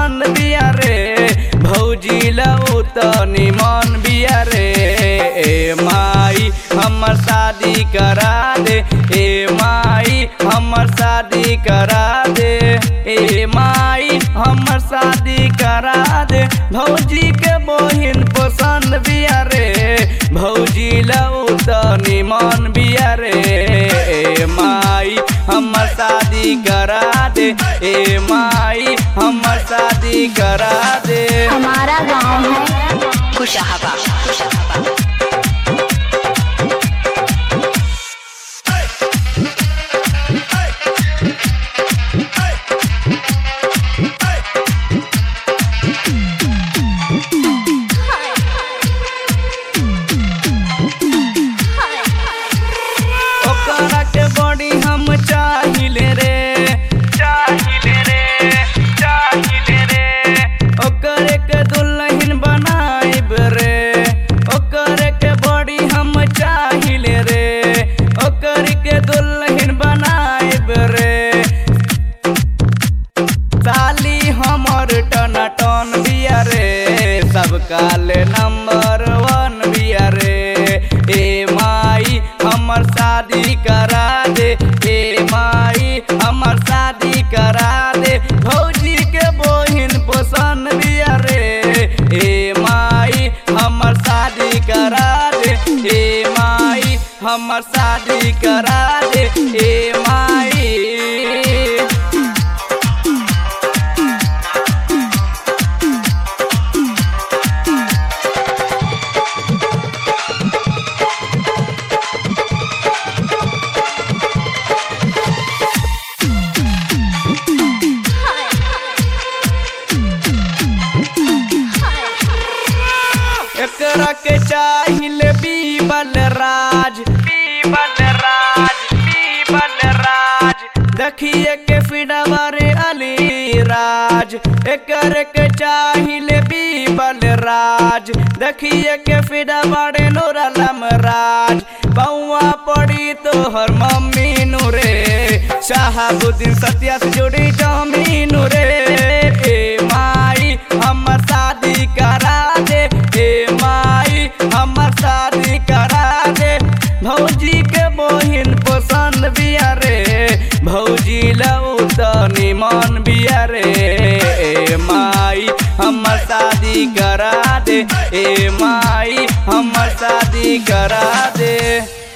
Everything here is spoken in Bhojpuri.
पसंद बिया रे भौजी लऊ त निमन बिया रे ए माई हमर शादी करा दे ए माई हमर शादी करा दे ए माई हमर शादी करा दे भौजी के बहिन पसंद बिया रे भौजी लऊ त निमन बिया रे ए माई हमर शादी करा दे ए माई हमर शादी करा दे हमारा गांव है खुशहाबा खुशहाबा ओकरा के बड़ी हम चाहिले रे चाहिले रे चाहिले रे ओकरे के दुल्हन बनाइब रे ओकरे के बड़ी हम चाहिले रे ओकरे के दुल्हन बनाइब रे साली हमर टन टन बिया रे सब काले नंबर वन बिया रे ए माई हमर शादी करा दे ए माई हमर शादी करा दे भौजी के बहिन पसंद बिया रे ए माई हमर शादी करा दे ए माई हमर शादी करा दे ए माई एकरा के चाहिए बीबल राज बीबल राज बीबल राज देखिए के फिडवरे अली राज एकर के चाहिए बीबल राज देखिए के फिडवरे नूरलम राज बउआ पड़ी तोहर मम्मी नूरे शाहबुद्दीन सत्या से जोड़ी जमीन रे ए माई हमर शादी करा दे ए माई हमर शादी करा दे भौजी के बहिन पसंद बिया रे भौजी लऊ त निमन बिया रे ए माई हमर शादी करा दे ए माई हमर शादी करा दे